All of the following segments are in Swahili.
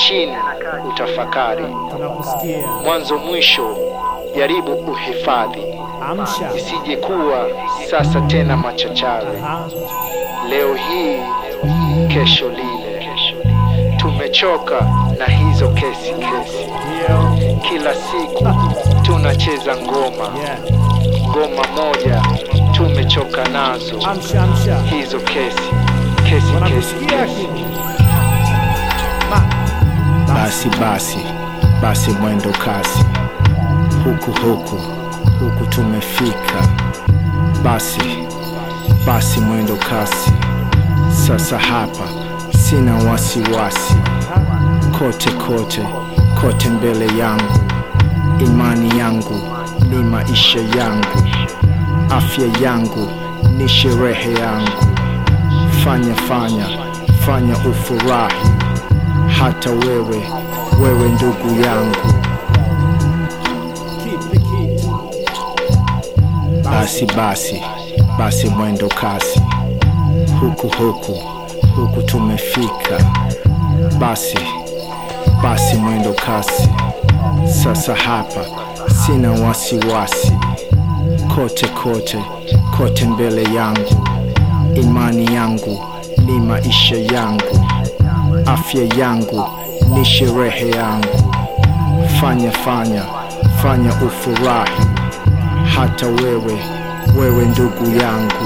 chini, utafakari tunakusikia. mwanzo mwisho, jaribu uhifadhi, Amsha. isije kuwa sasa tena machachari. Aha. Leo hii, kesho lile. Tumechoka na hizo kesi kesi, Ndio. kila siku tunacheza ngoma Yeah. ngoma moja, tumechoka nazo Amsha, amsha. hizo kesi kesi kesi Wanakusikia kesi. kitu. Ma. Basi basi basi, mwendo kasi, huku huku huku tumefika. Basi basi, mwendo kasi, sasa hapa sina wasiwasi. Kote kote kote mbele yangu, imani yangu ni maisha yangu, afya yangu ni sherehe yangu. Fanya fanya fanya, ufurahi hata wewe wewe ndugu yangu. Kipi kitu. Basi basi basi, mwendo kasi, huku huku huku tumefika. Basi basi, mwendo kasi, sasa hapa sina wasiwasi. Kote kote kote mbele yangu, imani yangu ni maisha yangu, afya yangu ni sherehe yangu. Fanya fanya fanya, ufurahi hata wewe wewe ndugu yangu.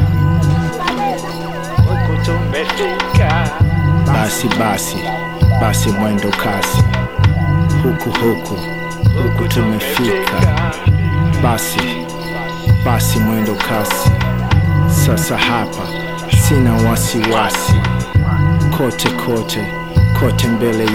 Huku tumefika Basi basi basi, mwendo kasi, huku huku huku tumefika. Basi basi, mwendo kasi, sasa hapa sina wasiwasi. Kote kote kote mbele